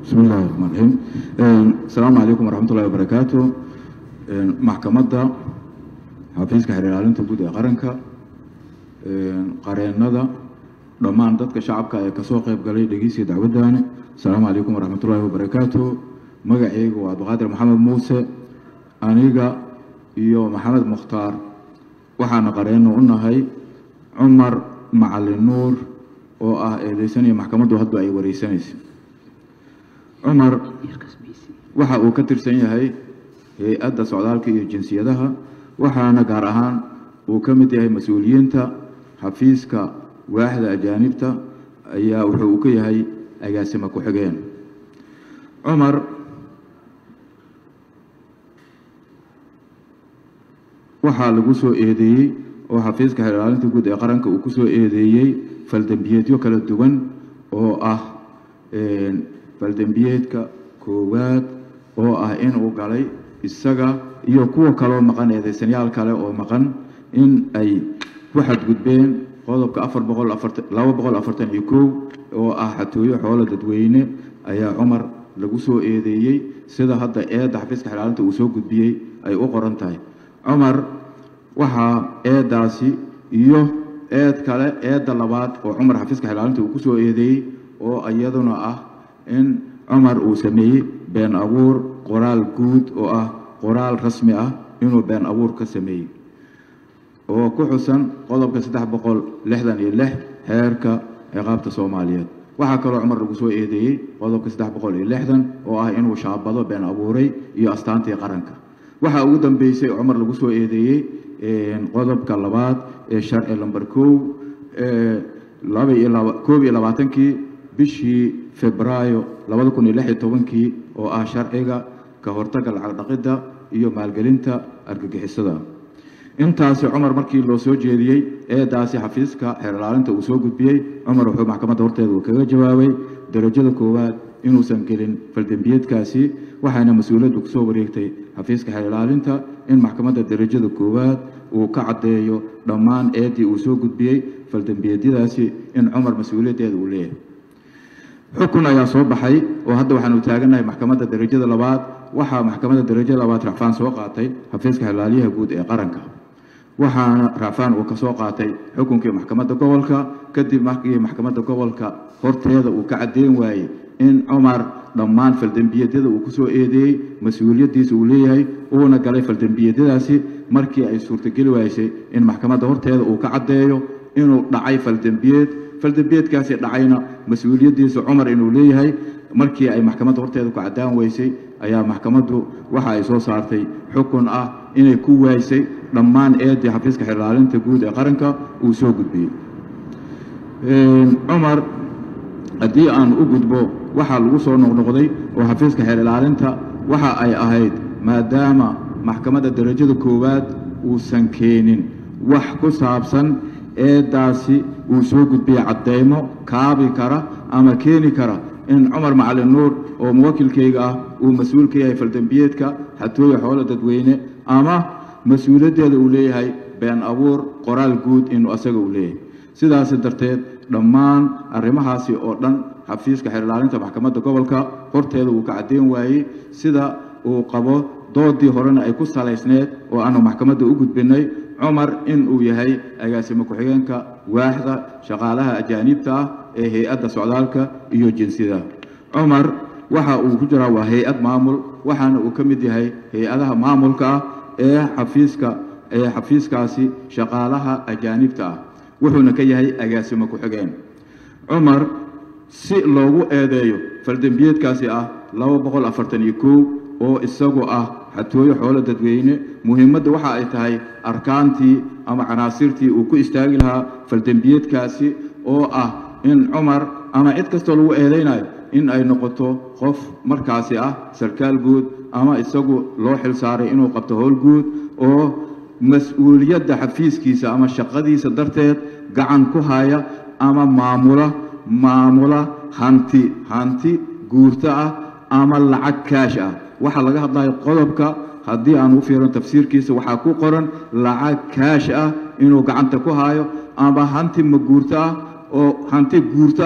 bismi illahi raxmaan raxiim asalaamu calaykum waraxmat ullahi wabarakaatu maxkamadda xafiiska xeer ilaalinta guud ee qaranka qareennada dhammaan dadka shacabka ee kasoo qayb galay dhegeysiga dacwaddaani asalaamu calaykum waraxmat ullahi wabarakaatu magacaygu waa abdiqaadir maxamed muuse aniga iyo maxamed mukhtaar waxaana qareenno u nahay cumar macalin nuur oo ah eedeysanaya maxkamaddu hadba ay wareysanaysa cumar waxa uu ka tirsan yahay hay-adda socdaalka iyo jinsiyadaha waxaana gaar ahaan uu ka mid yahay mas-uuliyiinta xafiiska waaxda ajaanibta ayaa wuxuu uu ka yahay agaasima ku-xigeen cumar waxaa lagu soo eedeeyey oo xafiiska xeer ilaalinta guud ee qaranka uu ku soo eedeeyey faldembiyeedyo kala duwan oo ah faldembiyeedka koowaad oo ah inuu galay isaga iyo kuwa kaloo maqan eedeysanyaal kale oo maqan in ay ku xadgudbeen qodobka afar boqol afartan laba boqol afartan iyo kow oo ah xatooyo xoolo dadweyne ayaa cumar lagu soo eedeeyey sida hadda eedda xafiiska xeer ilaalinta uu soo gudbiyey ay u qoran tahay cumar waxaa eeddaasi iyo eed kale eedda labaad oo cumar xafiiska xelaalinta uu ku soo eedeeyey oo iyaduna ah in cumar uu sameeyey been abuur qoraal guud oo ah qoraal rasmi ah inuu been abuur ka sameeyey oo ku xusan qodobka saddex boqol lixdan iyo lix xeerka ciqaabta soomaaliyeed waxaa kaloo cumar lagu soo eedeeyey qodobka saddex boqol iyo lixdan oo ah inuu shaabado been abuuray iyo astaantii qaranka waxaa ugu dambeysay cumar lagu soo eedeeyey qodobka labaad ee sharci lamber kow laba iyo laba koob iyo labaatankii bishii febraayo labada kun iyo lix iyo tobankii oo ah sharciga ka hortagga lacag dhaqidda iyo maalgelinta argagixisada intaasi cumar markii loo soo jeediyey eedaasi xafiiska xeer ilaalinta uu soo gudbiyey cumar wuxuu maxkamadda horteeda uu kaga jawaabay darajada koowaad inuusan gelin faldembiyeedkaasi waxaana mas-uuliyaddu kusoo wareegtay xafiiska xeer ilaalinta in maxkamadda darajada koowaad uu ka caddeeyo dhammaan eeddii uu soo gudbiyey faldembiyeedyadaasi in cumar mas-uuliyaddeeda uu leeyahay xukun ayaa soo baxay oo hadda waxaanu taagannahay maxkamadda darajada labaad waxaa maxkamadda darajada labaad racfaan soo qaatay xafiiska xelaalyaha guud ee qaranka waxaana racfaan uu ka soo qaatay xukunkii maxkamadda gobolka kadib markii maxkamadda gobolka horteeda uu ka caddeyn waayey in cumar dhammaan faldembiyeedyada uu ku soo eedeeyey mas-uuliyaddiisa uu leeyahay uuna galay faldembiyeedyadaasi markii ay suurtogeli waysay in maxkamadda horteeda uu ka caddeeyo inuu dhacay faldembiyeed faldembiyeedkaasi dhacayna mas-uuliyaddiisa cumar inuu leeyahay markii ay maxkamadda horteeda ku caddaan weysay ayaa maxkamaddu waxa ay soo saartay xukun ah inay ku waaysay dhammaan eeddii xafiiska xerlaalinta guud ee qaranka uu soo gudbiyey cumar haddii aan u gudbo waxaa lagu soo noqnoqday oo xafiiska xeer ilaalinta waxa ay ahayd maadaama maxkamadda darajada koowaad uusan keenin wax ku saabsan eeddaasi uu soo gudbiyey caddeymo kaabi kara ama keeni kara in cumar macalin nuur oo muwakilkayga ah uu mas-uul ka yahay faldembiyeedka xatooya xoolo dadweyne ama mas-uuliyaddeeda uu leeyahay been abuur qoraal guud inuu asaga uu leeyahay sidaasi darteed dhammaan arrimahaasi oo dhan xafiiska xeer ilaalinta maxkamadda gobolka horteeda uu ka caddeyn waayey sida uu qabo doodii horena ay ku salaysneed oo aanu maxkamadda u gudbinay cumar in uu yahay agaasimo ku-xigeenka waaxda shaqaalaha ajaaniibta ah ee hay-adda socdaalka iyo jinsiyada cumar waxa uu ku jiraa waa hay-ad maamul waxaana uu ka mid yahay hay-adaha maamulka ah ee xafiiska ee xafiiskaasi shaqaalaha ajaanibta ah wuxuuna ka yahay agaasimo ku-xigeen cumar si loogu eedeeyo faldembiyeedkaasi ah laba boqol afartan iyo kow oo isagu ah xatooyo xoolo dadweyne muhiimadda waxa ay tahay arkaantii ama canaasirtii uu ku istaagi lahaa faldembiyeedkaasi oo ah in cumar ama cid kastoo lagu eedaynayo in ay noqoto qof markaasi ah sarkaal guud ama isagu loo xil saaray inuu qabto howl guud oo mas-uuliyadda xafiiskiisa ama shaqadiisa darteed gacan ku haya ama maamula maamula hanti hanti guurto ah ama lacag kaash ah waxaa laga hadlayo qodobka haddii aan u fiirin tafsiirkiisa waxaa ku qoran lacag kaash ah inuu gacanta ku hayo ama hanti maguurto ah oo hanti guurto ah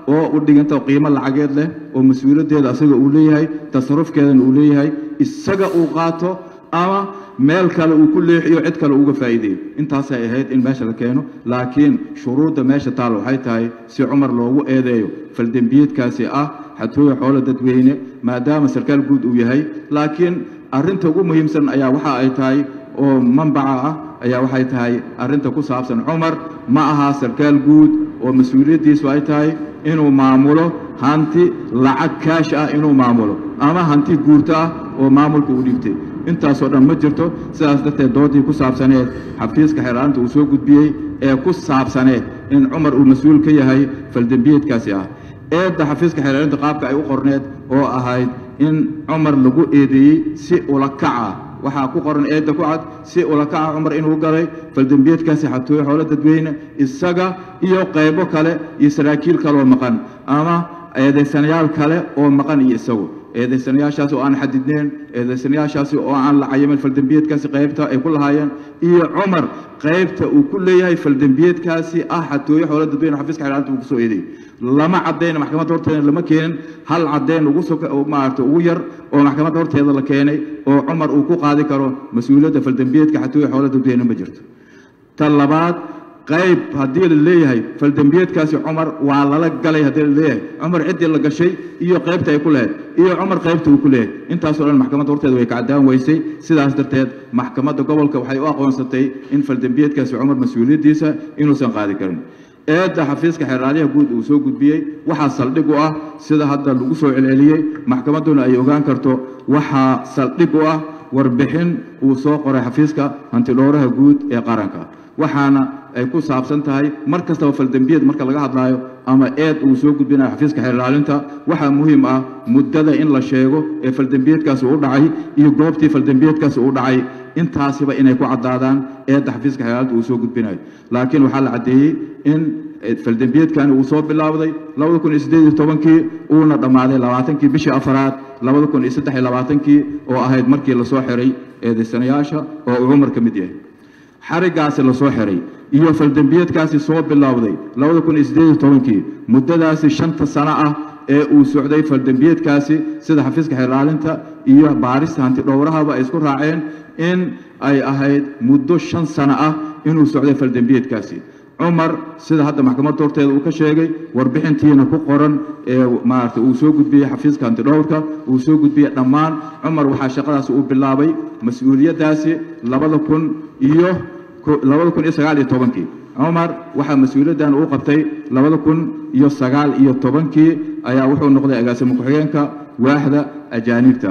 oo u dhiganta qiimo lacageed leh oo mas-uuliyaddeeda asaga uu leeyahay tasarufkeedana uu leeyahay isaga uu qaato ama meel kale uu ku leexiyo cid kale uga faa'iideeyo intaasay ahayd in meesha la keeno laakiin shuruudda meesha taal waxay tahay si cumar loogu eedeeyo faldembiyeedkaasi ah xatooya xoolo dadweyne maadaama sarkaal guud uu yahay laakiin arrinta ugu muhiimsan ayaa waxa ay tahay oo manbaca ah ayaa waxay tahay arrinta ku saabsan cumar ma aha sarkaal guud oo mas-uuliyaddiisu ay tahay inuu maamulo hanti lacag kaash ah inuu maamulo ama hanti guurto ah oo maamulka uu dhigtay intaasoo dhan ma jirto sidaas darteed doodii ku saabsaneed xafiiska xeeraalinta uu soo gudbiyey ee ku saabsaneed in cumar uu mas-uul ka yahay faldembiyeedkaasi ah eedda xafiiska xeeraalinta qaabka ay u qorneed oo ahayd in cumar lagu eedeeyey si ulakaca waxaa ku qoran eedda ku cad si ulakaca cumar inuu galay faldembiyeedkaasi xatooyo xoolo dadweyne isaga iyo qaybo kale iyo saraakiil kaleoo maqan ama eedaysanayaal kale oo maqan iyo isagu eedaysanayaashaasi oo aan xadidneen eedaysanayaashaasi oo aan la cayimin faldembiyeedkaasi qaybta ay ku lahaayeen iyo cumar qaybta uu ku leeyahay faldembiyeedkaasi ah xatooyo xoolo dadweyne xafiiska xeeraalinta uu kusoo eedeeyey lama caddayn maxkamadda horteeda lama keenin hal caddayn ugu maarata ugu yar oo maxkamadda horteeda la keenay oo cumar uu ku qaadi karo mas-uuliyadda faldembiyeedka xatooyo xoolo dadweyne ma jirto ta labaad qayb haddii la leeyahay faldembiyeedkaasi cumar waa lala galay haddii la leeyahay cumar ciddii la gashay iyo qaybta ay ku lahayd iyo cumar qaybta uu ku leeyahay intaasoo dhan maxkamadda horteeda way ka caddaan weysay sidaas darteed maxkamadda gobolka waxay u aqoonsatay in faldembiyeedkaasi cumar mas-uuliyaddiisa inuusan qaadi karin eedda xafiiska xeeraalyaha guud uu soo gudbiyey waxaa saldhig u ah sida hadda lagu soo celceliyey maxkamadduna ay ogaan karto waxaa saldhig u ah warbixin uu soo qoray xafiiska hantidhowraha guud ee qaranka waxaana ay ku saabsan tahay mar kastaba faldembiyeed marka laga hadlaayo ama eed uu soo gudbinayo xafiiska xeerlaalinta waxaa muhiim ah muddada in la sheego ee faldembiyeedkaasi u dhacay iyo goobtii faldembiyeedkaasi u dhacay intaasiba inay ku caddaadaan eedda xafiiska xeerlaalinta uu soo gudbinayo laakiin waxaa la caddeeyey in faldembiyeedkani uu soo bilaabday labada kun iyo siddeed iyo tobankii uuna dhammaaday labaatankii bishii afaraad labada kun iyo saddex iyo labaatankii oo ahayd markii lasoo xiray eedaysanayaasha oo uu cumar ka mid yahay xariggaasi lasoo xiray iyo faldembiyeedkaasi soo bilowday labada kun iyo siddeed iyo tobankii muddadaasi shanta sano ah ee uu socday faldembiyeedkaasi sida xafiiska xeerlaalinta iyo baarista hantidhowrahaba ay isku raaceen in ay ahayd muddo shan sano ah inuu socday faldembiyeedkaasi cumar sida hadda maxkamadda horteeda uu ka sheegay warbixintiina ku qoran ee maarata uu soo gudbiyey xafiiska hantidhowrka uu soo gudbiyey dhammaan cumar waxaa shaqadaasi uu bilaabay mas-uuliyaddaasi labada kun iyo labada kun iyo sagaal iyo tobankii cumar waxaa mas-uuliyaddan uu qabtay labada kun iyo sagaal iyo tobankii ayaa wuxuu noqday agaasimo ku-xigeenka waaxda ajaanibta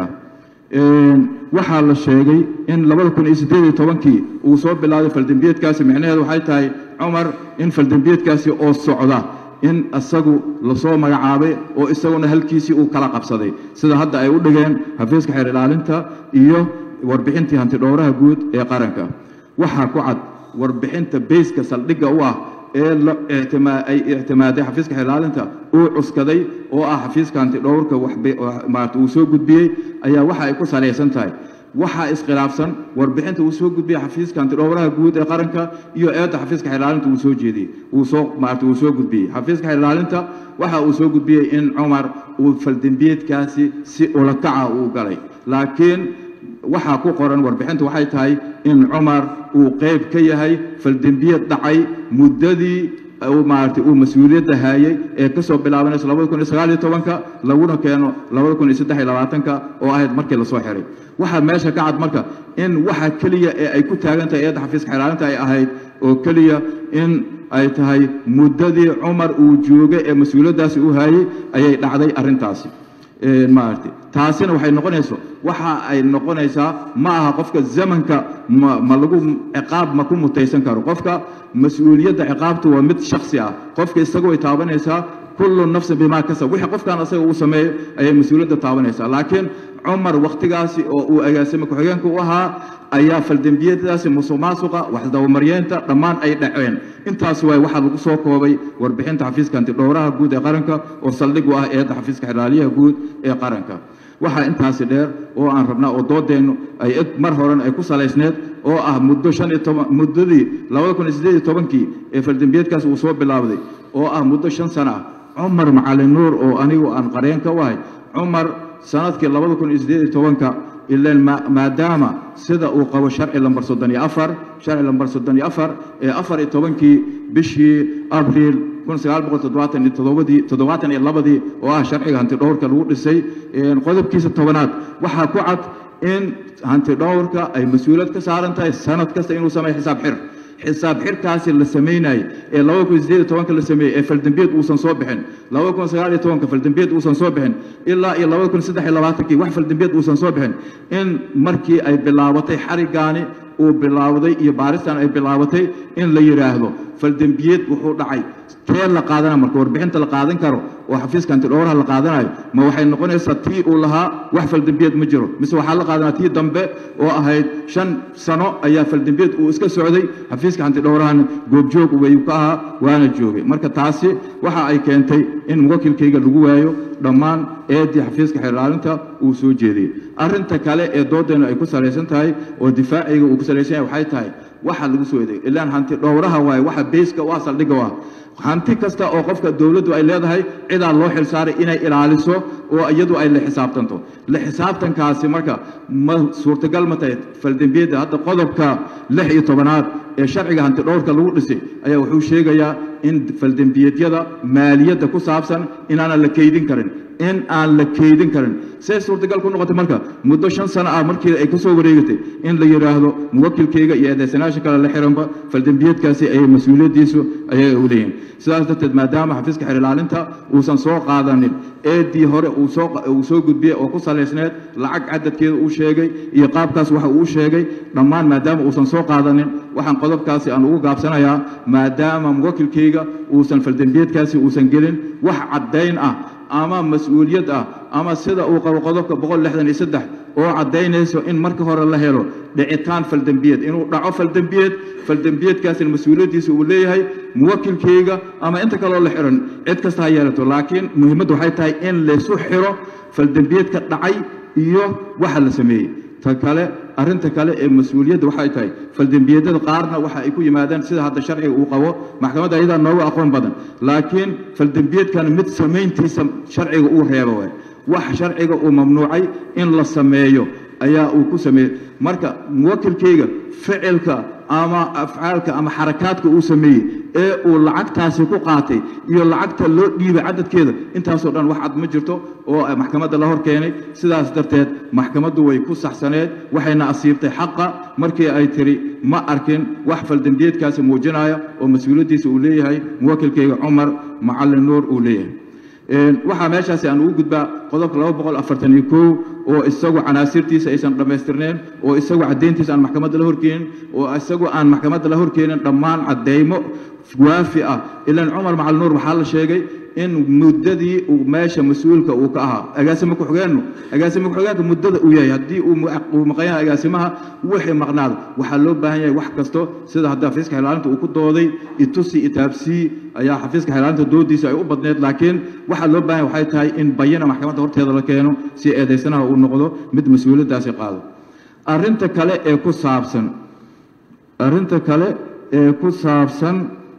waxaa la sheegay in labada kun iyo siddeed iyo tobankii uu soo bilaabay faldembiyeedkaasi micnaheedu waxay tahay cumar in faldembiyeedkaasi oo socda in isagu lasoo magacaabay oo isaguna halkiisii uu kala qabsaday sida hadda ay u dhigeen xafiiska xeer ilaalinta iyo warbixintii hantidhowraha guud ee qaranka waxaa ku cad warbixinta bayska saldhigga u ah ee ay ictimaaday xafiiska xeerlaalinta uu cuskaday oo ah xafiiska hantidhowrka maarata uu soo gudbiyey ayaa waxa ay ku salaysan tahay waxaa iskhilaafsan warbixinta uu soo gudbiyey xafiiska hantidhowraha guud ee qaranka iyo eedda xafiiska xeerlaalinta uu soo jeediyey uu soo maarata uu soo gudbiyey xafiiska xeerlaalinta waxa uu soo gudbiyey in cumar uu faldembiyeedkaasi si ulakaca uu galay laakiin waxaa ku qoran warbixinta waxay tahay in cumar uu qayb ka yahay faldembiyeed dhacay muddadii maarata uu mas-uuliyadda haayey ee ka soo bilaabanaysa labada kun iyo sagaal iyo tobanka laguna keeno labada kun iyo saddex iyo labaatanka oo ahayd markii lasoo xiray waxaa meesha ka cad marka in waxa keliya ee ay ku taagan tahay eedda xafiiska xeeraalinta ay ahayd oo keliya in ay tahay muddadii cumar uu joogay ee mas-uuliyaddaasi u haayey ayay dhacday arrintaasi maarata taasina waxay noqonayso waxa ay noqonaysaa ma aha qofka zamanka ma ma lagu ciqaab ma ku mutaysan karo qofka mas-uuliyadda ciqaabtu waa mid shaksi ah qofka isaga way taabanaysaa kullu nafsin bimaa kasab wixii qofkan asaga uu sameeyo ayay mas-uuliyadda taabanaysaa laakiin cumar wakhtigaasi oo uu agaasimo ku-xigeenka u ahaa ayaa faldembiyadaasi musuq maasuqa waxdabamaryeenta dhammaan ay dhaceen intaas waay waxaa lagu soo koobay warbixinta xafiiska hantidhowraha guud ee qaranka oo saldhig u ah eedda xafiiska xeraaliyaha guud ee qaranka waxaa intaasi dheer oo aan rabnaa oo doodeennu ay eg mar horen ay ku salaysneed oo ah muddo shan iyo toban muddadii labada kun iyo siddeed iyo tobankii ee faldembiyeedkaasi uu soo bilaabday oo ah muddo shan sano ah cumar macalin nuur oo anigu aan qareen ka wahay cumar sanadkii labada kun iyo siddeed iyo tobanka ilaan maadaama sida uu qabo sharci lambar soddon iyo afar sharci lambar soddon iyo afar ee afar iyo tobankii bishii abriil kun sagaal boqol toddobaatan iyo toddobadii toddobaatan iyo labadii oo ah sharciga hanti dhowrka lagu dhisay qodobkiisa tobanaad waxaa ku cad in hanti dhowrka ay mas-uuliyad ka saaran tahay sanad kasta inuu sameeyo xisaab xir xisaab xirkaasi la samaynayay ee labada kun sideed iyo tobanka la sameeyey ee faldambiyeed uusan soo bixin labada kun sagaal iyo tobanka faldambiyeed uusan soo bixin ilaa iyo labada kun saddex iyo labaatankii wax faldambiyeed uusan soo bixin in markii ay bilaabatay xarigaani uu bilaawday iyo baaristan ay bilaabatay in la yidhaahdo faldambiyeed wuxuu dhacay kee la qaadana marka warbixinta la qaadan karo oo xafiiska antidhowraha la qaadanayo ma waxay noqonaysaa tii uu lahaa wax faldambiyeed ma jiro mise waxaa la qaadanaa tii dambe oo ahayd shan sano ayaa faldambiyeed uu iska socday xafiiska antidhowrahana goobjoog wayuu ka ahaa waana joogay marka taasi waxa ay keentay in muwakilkayga lagu waayo dhammaan eedii xafiiska xeerlaalinta uu soo jeediyey arrinta kale ee doodeennu ay ku salaysan tahay oo difaacayga uu ku salaysan yahay waxay tahay waxa lagu soo eedeey ilaan hanti dhowraha waaye waxa beyska u ah saldhigga u ah hanti kasta oo qofka dowladdu ay leedahay cidaa loo xilsaaray inay ilaaliso oo iyadu ay la xisaabtanto la xisaabtankaasi marka ma suurtagal ma tahay faldembiyadda hadda qodobka lix iyo tobanaad ee sharciga hanti dhowrka lagu dhisay ayaa wuxuu sheegayaa in faldembiyeedyada maaliyadda ku saabsan inaanan la keydin karin in aan la keydin karin see suurtagal ku noqotay marka muddo shan sano ah markii ay ka soo wareegatay in la yidhaahdo muwakilkayga iyo eedeysanaasha kale la xiranba faldembiyeedkaasi ay mas-uuliyaddiisu ayaga u leeyihin sidaas darteed maadaama xafiiska xeer ilaalinta uusan soo qaadanin eedii hore uu soo uu soo gudbiyey oo ku salaysneed lacag cadadkeeda uu sheegay iyo qaabkaas waxa uu sheegay dhammaan maadaama uusan soo qaadanin waxaan qodobkaasi aan ugu gaabsanayaa maadaama muwakilkayga uusan faldembiyeedkaasi uusan gelin wax caddayn ah ama mas-uuliyad ah ama sida uu qabo qodobka boqol lixdan iyo saddex oo caddaynayso in marka hore la helo dhicitaan faldembiyeed inuu dhaco faldembiyeed faldembiyeedkaasina mas-uuliyaddiisa uu leeyahay muwakilkayga ama inta kaloo la xiran cid kasta ha yeelato laakiin muhiimaddu waxay tahay in laysu xiro faldembiyeedka dhacay iyo waxa la sameeyey ta kale arrinta kale ee mas-uuliyadda waxay tahay faldembiyeedyada qaarna waxa ay ku yimaadaan sida hadda sharciga uu qabo maxkamadda ayadaa nooga aqoon badan laakiin faldembiyeedkan mid samayntiisa sharciga uu reebo waay wax sharciga uu mamnuucay in la sameeyo ayaa uu ku sameeyey marka muwakilkayga ficilka ama afcaalka ama xarakaadka uu sameeyey ee uu lacagtaasi ku qaatay iyo lacagta loo dhiibay cadadkeeda intaasoo dhan wax cad ma jirto oo maxkamadda la hor keenay sidaas darteed maxkamaddu way ku saxsaneed waxayna asiibtay xaqa markii ay tiri ma arkin wax faldembiyeedkaasi muujinaya oo mas-uuliyaddiisa uu leeyahay muwakilkayga cumar macallin nuur uu leeyahay waxaa meeshaasi aan ugu gudbaa qodobka laba boqol afartan iyo kow oo isagu canaasirtiisa aysan dhammaystirneen oo isagu caddayntiisa aan maxkamadda la horkeenin oo isagu aan maxkamadda la horkeenin dhammaan caddaymo waafi ah ilaan cumar macali nuur waxaa la sheegay in muddadii uu meesha mas-uulka uu ka ahaa agaasimo ku-xigeennu agaasimo ku-xigeenka muddada uu yahay haddii uu maqan yahay agaasimaha wixii maqnaada waxaa loo baahan yahay wax kasto sida hadda xafiiska xilaalinta uu ku dooday itusi itaabsii ayaa xafiiska xilaalinta doodiisa ay u badneed laakiin waxaa loo baahan yahay waxay tahay in bayana maxkamadda horteeda la keeno si eedaysanaha uu noqdo mid mas-uuliyaddaasi qaado arrinta kale ee ku saabsan arrinta kale ee ku saabsan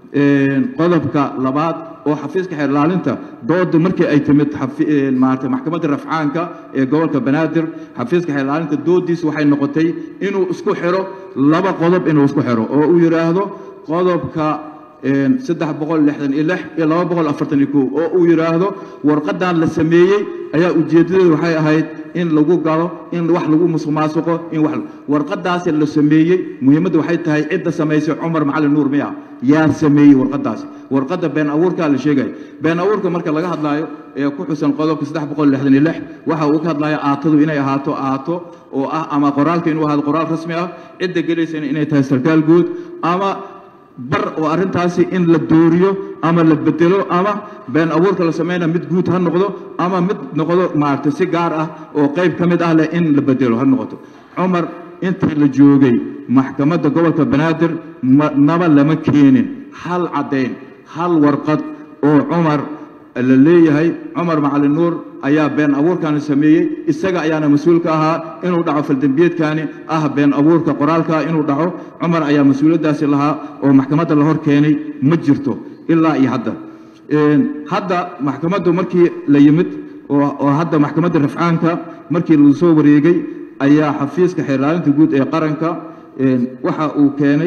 qodobka labaad oo xafiiska xeer ilaalinta dooda markii ay timid maarata maxkamadda rafcaanka ee gobolka banaadir xafiiska xeer ilaalinta doodiisa waxay noqotay inuu isku xiro laba qodob inuu isku xiro oo uu yidhaahdo qodobka saddex boqol lixdan iyo lix iyo laba boqol afartan iyo kow oo uu yidhaahdo warqadan la sameeyey ayaa ujeeddadeedu waxay ahayd in lagu galo in wax lagu musuqmaasuqo in wax warqadaasi la sameeyey muhiimadda waxay tahay cidda samaysay cumar macalin nuur miya yaa sameeyey warqadaasi warqadda been abuurkaa la sheegaya been abuurka marka laga hadlaayo ee ku xusan qodobka saddex boqol lixdan iyo lix waxa uu ka hadlaya aatadu inay ahaato aato oo ah ama qoraalka inuu ahaado qoraal rasmi ah cidda gelaysana inay tahay sarkaal guud ama bar oo arrintaasi in la dooriyo ama la bedelo ama been abuurka la sameynaya mid guud ha noqdo ama mid noqdo maaragtay si gaar ah oo qayb ka mid ah leh in la bedelo ha noqoto cumar intii la joogay maxkamadda gobolka banaadir naba lama keenin hal caddayn hal warqad oo cumar la leeyahay cumar macalin nuur ayaa been abuurkaani sameeyey isaga ayaana mas-uul ka ahaa inuu dhaco faldembiyeedkaani ah been abuurka qoraalkaa inuu dhaco cumar ayaa mas-uuliyaddaasi lahaa oo maxkamadda la hor keenay ma jirto ilaa iyo hadda hadda maxkamaddu markii la yimid oo hadda maxkamadda rafcaanka markii lagu soo wareegay ayaa xafiiska xeerlaalinta guud ee qaranka waxa uu keenay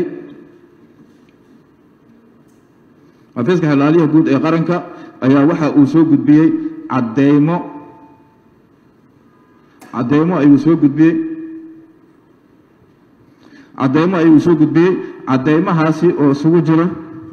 xafiiska xeerlaaliyaha guud ee qaranka ayaa waxa uu soo gudbiyey cadeymo cadeymo ayuu soo gudbiyey cadeymo ayuu soo gudbiyey cadeymahaasi oo isugu jira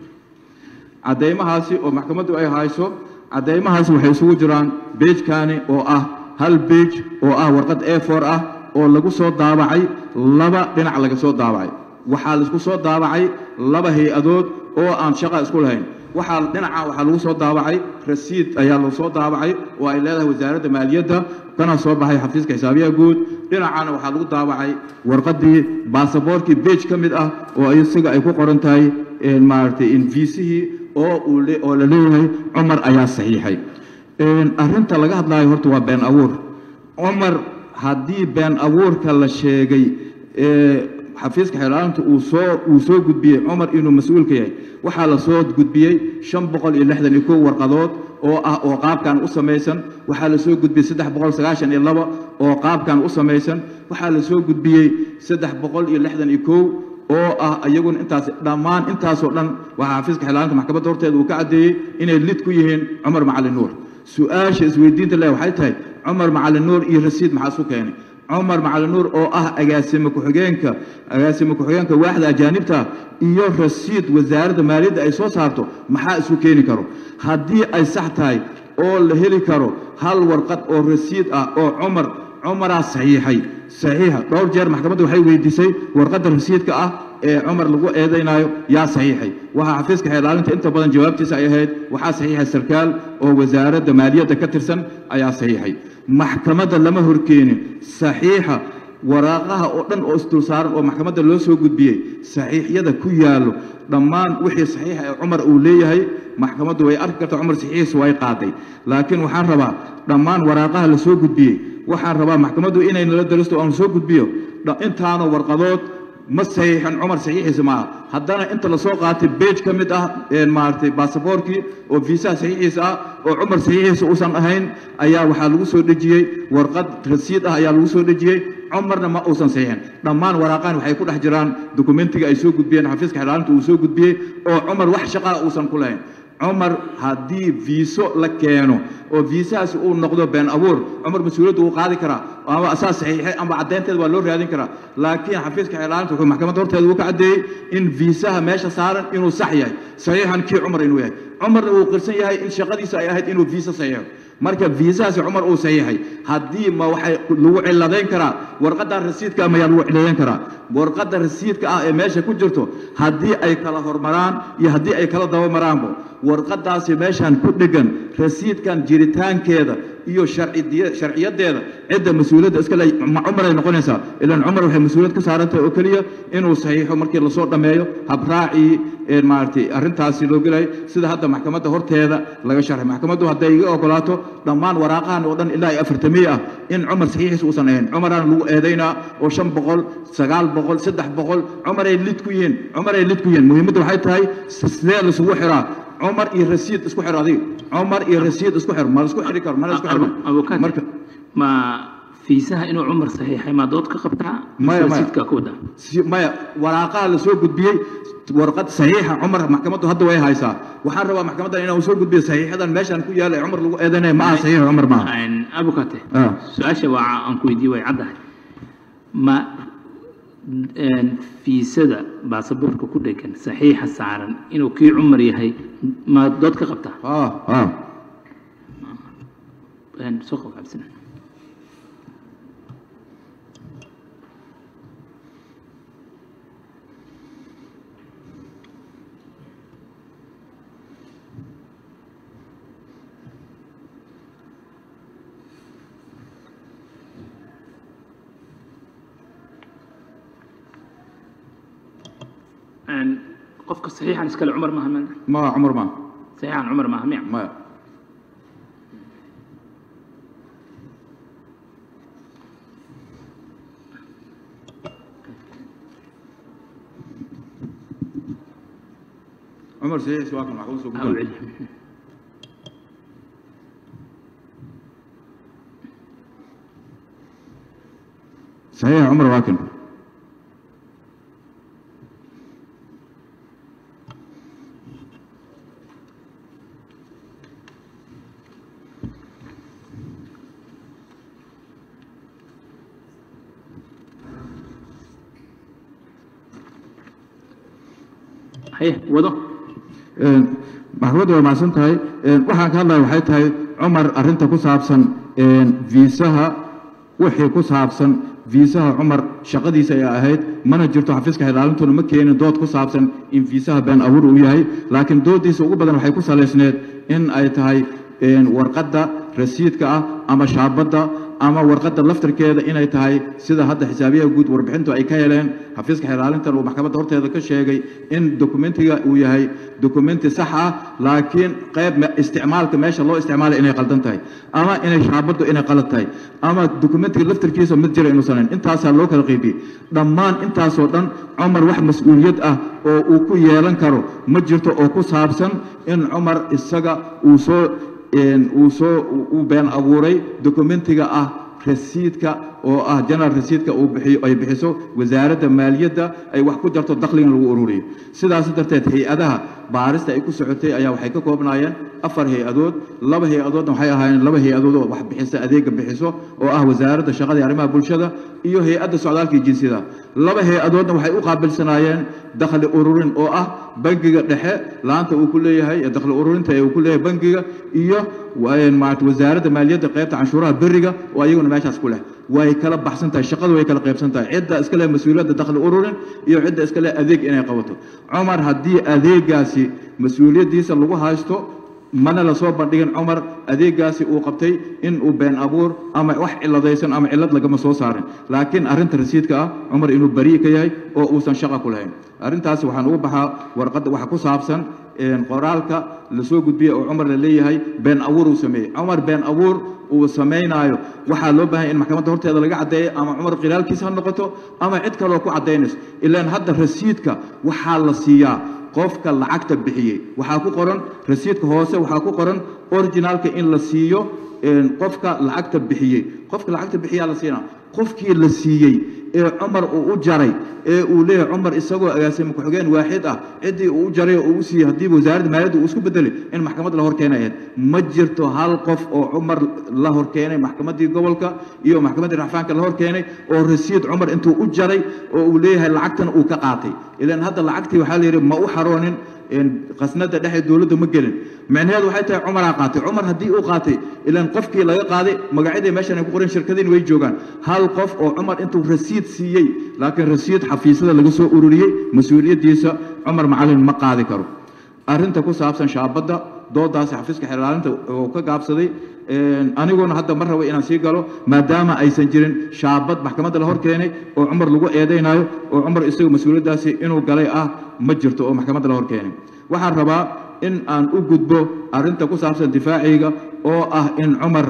cadeymahaasi oo maxkamaddu ay hayso cadeymahaasi waxay isugu jiraan beejkani oo ah hal beej oo ah warqad a for ah oo lagu soo daabacay laba dhinac laga soo daabacay waxaa laisku soo daabacay laba hay-adood oo aan shaqa isku lahayn waxaa dhinaca waxaa lagu soo daabacay rasiid ayaa lagu soo daabacay oo ay leedahay wasaaradda maaliyadda kana soo baxay xafiiska xisaabiyaha guud dhinacana waxaa lagu daabacay warqaddii baasaboorkii beej ka mid ah oo isaga ay ku qoran tahay maaragtay inviisihii oo uu oo la leeyahay cumar ayaa saxiixay arrinta laga hadlaayo horta waa been abuur cumar haddii been abuurka la sheegay xafiiska xeelaalinta uu soo uu soo gudbiyey cumar inuu mas-uulka yahay waxaa la soo gudbiyey shan boqol iyo lixdan iyo kow warqadood oo ah oo qaabkan u samaysan waxaa la soo gudbiyey saddex boqol sagaashan iyo laba oo qaabkan u samaysan waxaa la soo gudbiyey saddex boqol iyo lixdan iyo kow oo ah iyaguna intaas dhammaan intaasoo dhan waxaa xafiiska xeelaalinta maxkamadda horteeda uu ka caddeeyey inay lid ku yihiin cumar macalin nuur su-aasha isweydiinta leh waxay tahay cumar macalin nuur iyo rasiid maxaa isu keenay cumar macalin nuur oo ah agaasime ku-xigeenka agaasime ku-xigeenka waaxda ajaanibta iyo rasiid wasaaradda maaliyadda ay soo saarto maxaa isu keeni karo haddii ay sax tahay oo la heli karo hal warqad oo rasiid ah oo cumar cumaraa saxiixay saxiixa dhowr jeer maxkamadda waxay weydiisay warqadda rasiidka ah ee cumar lagu eedaynaayo yaa saxiixay waxaa xafiiska xeelaalinta inta badan jawaabtiisa ay ahayd waxaa saxiixay sarkaal oo wasaaradda maaliyadda ka tirsan ayaa saxiixay maxkamadda lama horkeenin saxiixa waraaqaha oo dhan oo isdul saaran oo maxkamadda loo soo gudbiyey saxiixyada ku yaallo dhammaan wixii saxiixa ee cumar uu leeyahay maxkamaddu way arki karta cumar saxiixiisa way qaaday laakiin waxaan rabaa dhammaan waraaqaha la soo gudbiyey waxaan rabaa maxkamaddu inay nala daristo aan soo gudbiyo intaana warqadood ma saxiixan cumar saxiixiisa maaha haddana inta lasoo qaatay beej ka mid ah maaragtay baasaboorkii oo viisaha saxiixiisa ah oo cumar saxiixiisa uusan ahayn ayaa waxaa lagu soo dhejiyey warqad rasiid ah ayaa lagu soo dhejiyey cumarna ma uusan saxiixin dhammaan waraaqahan waxay ku dhex jiraan dokumentiga ay soo gudbiyeen xafiiska xelaalinta uu soo gudbiyey oo cumar wax shaqaa uusan ku lahayn cumar haddii viiso la keeno oo viisahaasi uu noqdo been abuur cumar mas-uuliyaddu wuu qaadi karaa ama asaa saxiixay ama caddaynteeda waa loo raadin karaa laakiin xafiiska xeelaalinta wuxuu maxkamadda horteeda uu ka caddeeyey in viisaha meesha saaran inuu sax yahay saxiixan kii cumar inuu yahay cumarna uu qirsan yahay in shaqadiisa ay ahayd inuu viisa saxiixo marka viisahaasi cumar uu saxiixay haddii ma waxay lagu cilladayn karaa warqadda rasiidka mayaa lagu cilladeyn karaa warqadda rasiidka ah ee meesha ku jirto haddii ay kala hormaraan iyo haddii ay kala dabamaraanba warqaddaasi meeshan ku dheggan rasiidkan jiritaankeeda iyo sharciyadeeda cidda mas-uuliyadda iskale cumaray noqonaysaa ilaan cumar waxay mas-uuliyad ka saaran tahay oo keliya inuu saxiixo markii lasoo dhammeeyo habraacii maaragtay arrintaasi loo gelay sida hadda maxkamadda horteeda laga sharxay maxkamaddu hadday iga ogolaato dhammaan waraaqahan oo dhan ilaa iyo afartamiye ah in cumar saxiixiisa uusan ahayn cumaraan lagu eedaynaa oo shan boqol sagaal boqol saddex boqol cumaray lid ku yihiin cumaray lid ku yihiin muhiimadda waxay tahay sidee laisugu xiraa cumar iyo rasiid isku xir adiga cumar iyo rasiid isku xir ma la isku xiri karo mana isku xirno abukaat marka ma fiisaha inuu cumar saxiixay maa dood ka qabtaa Maya, maya. rasiidka ku wadaa si- maya waraaqaha la soo gudbiyey warqad saxiixa cumar maxkamaddu hadda way haysaa waxaan rabaa maxkamaddan inaan soo gudbiyo saxiixadan meeshan ku yaala ee cumar lagu eedanaya ma aha saxiixa cumar maaha abukate Ah. su-aasha waa aan ku weydiiye way caddahay ma een, fiisada baasaboorka ku dhegan saxiixa saaran inuu kii cumar yahay ma dood ka qabtaa ah ah Een, soo qab cabsina Een, qofka saxiixan iskale cumar maaha ma ma cumar maaha saxiixan cumar maaha miya maya cumar saxiixiisa waa kan maxkamad soo Ha u gudbiyey celi saxiixa cumar waakin haye wado maxkamaddu waa macsan tahay waxaan ka hadlaya waxay tahay cumar arrinta ku saabsan viisaha wixii ku saabsan viisaha cumar shaqadiisa ay ahayd mana jirto xafiiska xilaalintuna ma keenin dood ku saabsan in viisaha been abuur uu yahay laakiin dooddiisa ugu badan waxay ku salaysneed in ay tahay warqadda rasiidka ah ama shaabadda ama warqadda laftarkeeda inay tahay sida hadda xisaabiyaha guud warbixintu ay ka heleen xafiiska xilaalintan uu maxkamadda horteeda ka sheegay in dokumentiga uu yahay dokumenti sax ah laakiin qayb isticmaalka meesha loo isticmaalay inay qaldan tahay ama inay shaabaddu inay qalad tahay ama dokumentiga laftarkiisa mid jira inuusan hayn intaasaa loo kala qeybiyey dhammaan intaasoo dhan cumar wax mas-uuliyad ah oo uu ku yeelan karo ma jirto oo ku saabsan in cumar isaga uu soo uu soo uu been abuuray dokumentiga ah rasiidka oo ah general rasiidka uu bixiyo ay bixiso wasaaradda maaliyadda ay wax ku darto dakhligan lagu ururiyo sidaas darteed hay-adaha baarista ay ku socotay ayaa waxay ka koobnaayeen afar hay-adood laba hay-adoodna waxay ahaayeen laba hay-adood oo wax bixisa adeega bixiso oo ah wasaaradda shaqada iyo arrimaha bulshada iyo hay-adda socdaalka iyo jinsiyada laba hay-adoodna waxay u qaabilsanaayeen dakhli ururin oo ah bangiga dhexe laanta uu ku leeyahay dakhli ururinta ee uu ku leeyahay bangiga iyo maarata wasaaradda maaliyadda qaybta canshuuraha beriga oo ayaguna meeshaas ku leh way kala baxsan tahay shaqadu way kala qaybsan tahay cidda iska leh mas-uuliyadda dakhli ururin iyo cidda iska leh adeeg inay qabato cumar haddii adeegaasi mas-uuliyaddiisa lagu haysto mana la soo bandhigin cumar adeegaasi uu qabtay in uu been abuur ama wax ciladaysan ama cillad lagama soo saarin laakiin arrinta rasiidka ah cumar inuu beri'i ka yahay oo uusan shaqa ku lahayn arrintaasi waxaan ugu baxaa warqadda waxa ku saabsan qoraalka lasoo gudbiyey oo cumar la leeyahay been abuur uu sameeyey cumar been abuur uu samaynaayo waxaa loo baahanya in maxkamadda horteeda laga caddeeyo ama cumar khilaalkiisa ha noqoto ama cid kaloo ku caddaynayso ilaan hadda rasiidka waxaa la siiyaa qofka lacagta bixiyey waxaa ku qoran rasiidka hoose waxaa ku qoran originaalka in la siiyo qofka lacagta bixiyey qofka lacagta bixiyaa la siinaa qofkii la siiyey ee cumar uu u jaray ee uu leeyahay cumar isagoo agaasimo ku-xigeen waaxid ah ciddii uu u jaray oo uu u siiyey haddiiba wasaaradda maaliyadda uu isku bedelay in maxkamad la hor keenay ahayd ma jirto hal qof oo cumar la hor keenay maxkamaddii gobolka iyo maxkamaddii racfaanka la hor keenay oo rasiid cumar intuu u jaray oo uu leeyahay lacagtan uu ka qaatay ilaan hadda lacagtii waxaa la yidhi ma u xaroonin qasnada dhexe dowladda ma gelin micnaheedu waxay tahay cumaraa qaatay cumar haddii uu qaatay ilaan qofkii laga qaaday magacyadii meeshan ay ku qoran shirkadiin way joogaan hal qof oo cumar intuu rasiid siiyey laakiin rasiid xafiisyada laga soo ururiyey mas-uuliyaddiisa cumar macalin ma qaadi karo arrinta ku saabsan shaabadda doodaasi xafiiska xelaalinta oo ka gaabsaday aniguna hadda ma rabo inaan sii galo maadaama aysan jirin shaabad maxkamadda la hor keenay oo cumar lagu eedaynayo oo cumar isaga mas-uuliyaddaasi inuu galay ah ma jirto oo maxkamadda la hor keenay waxaan rabaa in aan u gudbo arrinta ku saabsan difaaciyga oo ah in cumar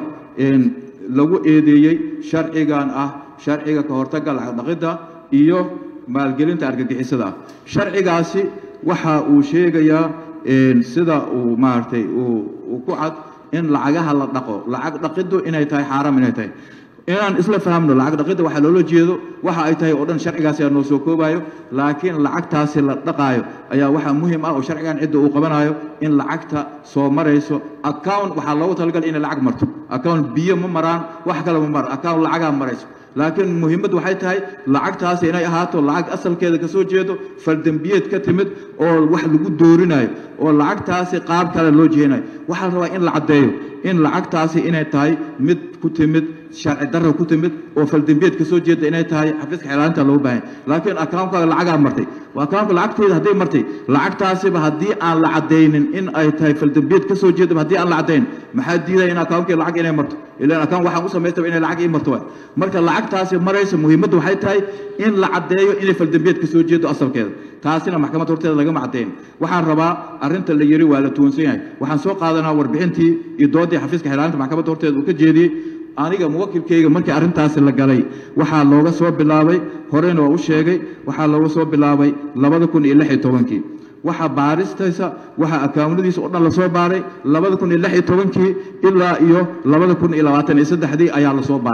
lagu eedeeyey sharcigan ah sharciga ka hortagga lacagdhaqidda iyo maalgelinta argagixisada ah sharcigaasi waxa uu sheegayaa sida uu maaragtay uu ku cad in lacagaha la dhaqo lacag dhaqiddu inay tahay xaaraam inay tahay inaan isla fahamno lacag dhaqidda waxaa loola jeedo waxa ay tahay oo dhan sharcigaasi aa noo soo koobayo laakiin lacagtaasi la dhaqaayo ayaa waxaa muhiim ah oo sharcigan cidda uu qabanayo in lacagta soo marayso account waxaa loogu talagalay inay lacag marto account biyo ma maraan wax kale ma maraan account lacagaa marayso laakiin muhiimaddu waxay tahay lacagtaasi inay ahaato lacag asalkeeda ka soo jeedo faldembiyeed ka timid oo wax lagu doorinayo oo lacagtaasi qaab kale loo jeenayo waxaa la rabaa in la caddeeyo in lacagtaasi inay tahay mid ku timid sharci darra ku timid oo faldembiyeed ka soo jeeda inay tahay xafiiska xelaalinta loogu baahan laakiin akaankaaga lacagaa martay akaanka lacagteeda hadday martay lacagtaasiba haddii aan la caddaynin in ay tahay faldembiyeed ka soo jeedaba haddii aan la caddayn maxaa diidaya in akaankii lacag inay marto ilaan akaan waxaan u samaystaba inay lacag ii marto waay marka lacagtaasi maraysa muhiimaddu waxay tahay in la caddeeyo inay faldembiyeed ka soo jeedo asalkeeda taasina maxkamad horteeda lagama caddayn waxaan rabaa arrinta la yiri waa la tuwansan yahay waxaan soo qaadanaa warbixintii iyo doodii xafiiska xelaalinta maxkamadda horteeda uu ka jeediyey aniga muwakilkayga markii arrintaasi la galay waxaa looga soo bilaabay horeyna waa u sheegay waxaa looga soo bilaabay labada kun iyo lix iyo tobankii waxa baaristaysa waxa akawnadiisa oo dhan lasoo baaray labada kun iyo lix iyo tobankii ilaa iyo labada kun iyo labaatan iyo saddexdii ayaa lasoo baaray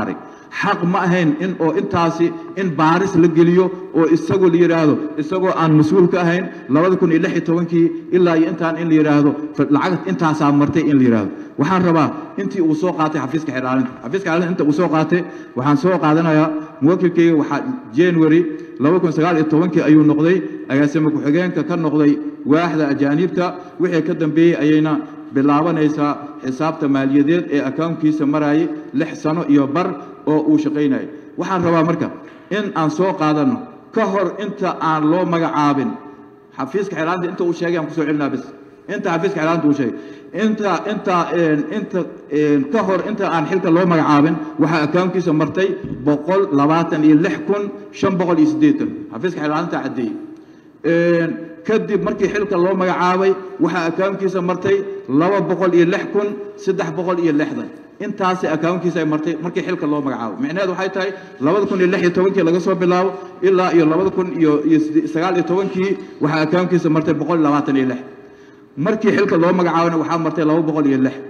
xaq ma ahayn in oo intaasi in baaris la geliyo oo isagoo la yidhaahdo isagoo aan mas-uul ka ahayn labada kun iyo lix iyo tobankii ilaa iyo intaan in la yidhaahdo lacag intaasaa martay in la yidhaahdo waxaan rabaa intii uu soo qaatay xafiiska xidhaalinta xafiiska xidhaalinta inta uu soo qaatay waxaan soo qaadanayaa muwakilkayga waxaa january laba kun sagaal iyo tobankii ayuu noqday agaasime ku-xigeenka ka noqday waaxda ajaaniibta wixii ka dambeeyey ayayna bilaabanaysaa xisaabta maaliyadeed ee akawnkiisa marayay lix sano iyo bar oo uu shaqaynayay waxaan rabaa marka in aan soo qaadanno ka hor inta aan loo magacaabin xafiiska xeelaanta inta uu sheegay aan kusoo celinaa bis inta xafiiska xeelaanta uu sheegay inta inta inta ka hor inta aan xilka loo magacaabin waxaa akawnkiisa martay boqol labaatan iyo lix kun shan boqol iyo siddeetan xafiiska xeelaanta caddeeyey kadib markii xilka loo magacaabay waxaa akawnkiisa martay laba boqol iyo lix kun saddex boqol iyo lixdan intaasi akawnkiisa ay martay markii xilka loo magacaabo micnaheedu waxay tahay labada kun iyo lix iyo tobankii laga soo bilaabo ilaa iyo labada kun iyo iyo sagaal iyo tobankii waxaa akawnkiisa martay boqol iyo labaatan iyo lix markii xilka loo magacaabana waxaa martay laba boqol iyo lix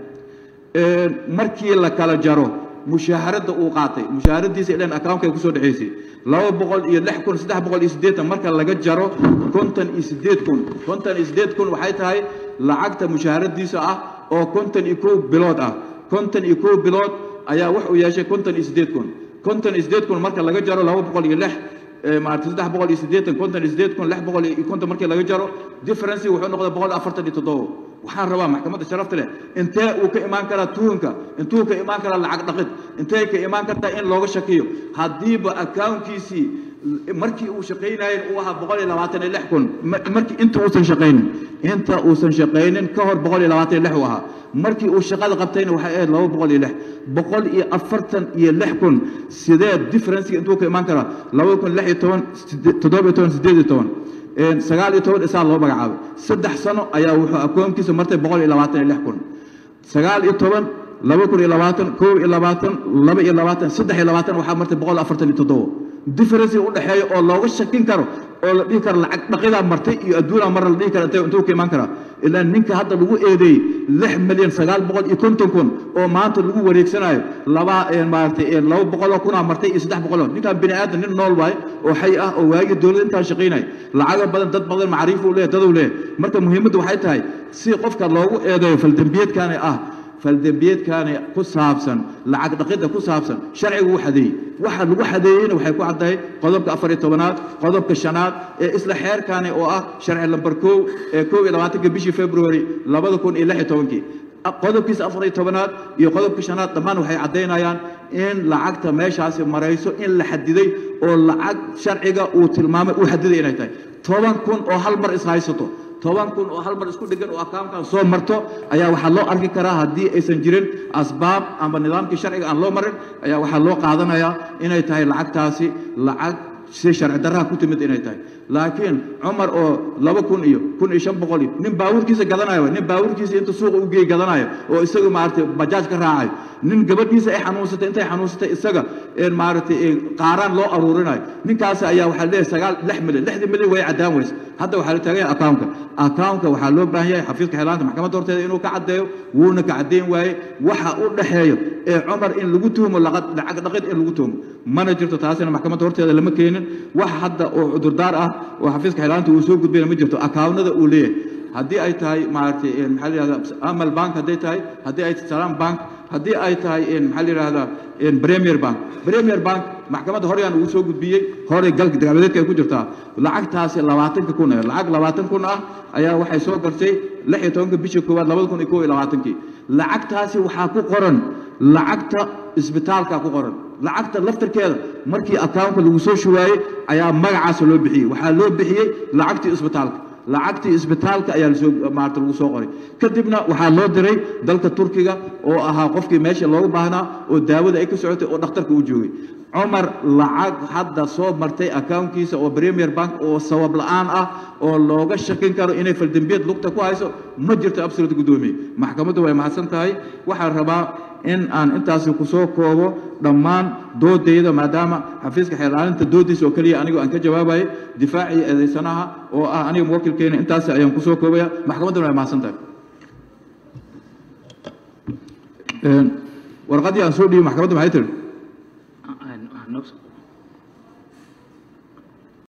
markii la kala jaro mushaaharadda uu qaatay mushaharadiisa ilan akawnka ay kusoo dhexaysay laba boqol iyo lix kun saddex boqol iyo siddeetan marka laga jaro konton iyo siddeed kun konton iyo siddeed kun waxay tahay lacagta mushaharadiisa ah oo konton iyo kow bilood ah konton iyo kow bilood ayaa wuxuu yeeshay konton iyo siddeed kun konton iyo siddeed kun marka laga jaro laba boqol iyo lix maarata saddex boqol iyo siddeetan konton iyo siddeed kun lix boqol iyo konton markii laga jaro differency wuxuu noqday boqol afartan iyo toddoba waxaan rabaa maxkamadda sharafta leh intee uu ka imaan karaa tuhunka intuu ka imaan karaa lacag dhaqid intee ka imaan kartaa in looga shakiyo haddiiba akawnkiisii markii uu shaqaynayay uu ahaa boqol iyo labaatan iyo lix kun markii inta uusan shaqaynin inta uusan shaqaynin ka hor boqol iyo labaatan iyo lix uu ahaa markii uu shaqada qabtayna waxay ahayd laba boqol iyo lix boqol iyo afartan iyo lix kun sidee differencega intuu ka imaan karaa laba kun lix iyo toban toddoba iyo toban siddeed iyo toban sagaal iyo toban isaa loo magacaabay saddex sano ayaa wuxuu akoonkiisa martay boqol iyo labaatan iyo lix kun sagaal iyo toban laba kun iyo labaatan kow iyo labaatan laba iyo labaatan saddex iyo labaatan waxaa martay boqol afartan iyo toddoba differencega u dhexeeya oo looga shakin karo oo la dhihi karo lacag dhaqidaa martay iyo adduunaa marra la dhihi kara intee intuu ka imaan karaa ilaa ninka hadda lagu eedeeyey lix milyan sagaal boqol iyo konton kun oo maanta lagu wareegsanayo laba maaragtay laba boqoloo kunaa martay iyo saddex boqoloo ninkaan bini aadan nin nool waaye oo xay ah oo waagii dowladda intaan shaqaynaya lacago badan dad badan macriif uu leeyahay daduu leeyahay marka muhiimaddu waxay tahay si qofka loogu eedeeyo faldembiyeedkaani ah faldembiyeedkaani ku saabsan lacag dhaqidda ku saabsan sharcigu wuu xadeeyey waxa lagu xadeeyeyna waxay ku caddahay qodobka afar iyo tobanaad qodobka shanaad ee isla xeerkaani oo ah sharci lambar kow ee kow iyo labaatanka bishii february labada kun iyo lix iyo tobankii qodobkiisa afar iyo tobanaad iyo qodobka shanaad dhammaan waxay caddaynayaan in lacagta meeshaasi marayso in la xadiday oo lacag sharciga uu tilmaamay uu xadiday inay tahay toban kun oo hal mar ishaysato toban kun oo hal mar isku dhegan oo akawnkan soo marto ayaa waxaa loo arki karaa haddii aysan jirin asbaab ama nidaamkii sharciga aan loo marin ayaa waxaa loo qaadanayaa inay tahay lacagtaasi lacag si sharci darraha ku timid inay tahay laakiin cumar oo laba kun iyo kun iyo shan boqol iyo nin baabuurkiisa gadanayo nin baabuurkiisa inta suuqa u geey gadanayo oo isaga maaragtay bajaaj ka raacayo nin gabadhiisa ay xanuunsatay intay xanuunsatay isaga maaragtay qaaraan loo aruurinayo ninkaasi ayaa waxaa leeyahay sagaal lix milyan lixdii milyan way caddaan weyse hadda waxaa la taagan yahay akawnka akawnka waxaa loo baahan yahay xafiiska xeelaanta maxkamadda horteeda inuu ka caddeeyo wuuna ka caddeyn waaye waxa u dhexeeyo ee cumar in lagu tuhumo lacag dhaqid in lagu tuhumo mana jirto taasina maxkamadda horteeda lama keenin wax hadda oo cudurdaar ah oo xafiiska xeelaanta uu soo gudbayna ma jirto akaawnada uu leeyahay haddii ay tahay maaragtay maxaa la yihahdaa amal bank hadday tahay haddii ay salam bank haddii ay tahay maxaa la yidhahdaa premier bank premier bank maxkamadda horyaan ugu soo gudbiyey horay galka dagaaladeedka ay ku jirtaa lacagtaasi labaatanka kun ee lacag labaatan kun ah ayaa waxay soo gartay lix iyo tobanka bishii koowaad labada kun iyo kow iyo labaatankii lacagtaasi waxaa ku qoran lacagta isbitaalka ku qoran lacagta laftarkeeda markii akawnka lagu soo shuwaayey ayaa magacaasa loo bixiyey waxaa loo bixiyey lacagtii isbitaalka lacagtii isbitaalka ayaa lasoo maarata lagu soo qoray kadibna waxaa loo diray dalka turkiga oo ahaa qofkii meesha loogu baahnaa oo daawada ay ka socotay oo dhakhtarka u joogay cumar lacag hadda soo martay akawnkiisa oo premier bank oo sabab la'aan ah oo looga shakin karo inay faldembiyad lugta ku hayso ma jirto absolute guddoomiye maxkamaddu way mahadsan tahay waxaan rabaa in aan intaasi ku soo koobo dhammaan doodayda maadaama xafiiska xeelaalinta doodiisa oo keliya anigu aan ka jawaabayo difaacii eedaysanaha oo ah aniga muwakilkeena intaasi ayaan ku soo koobaya maxkamadduna way mahadsan tahay warqaddii aan soo dhiibay maxkamadda maxay tihi noo-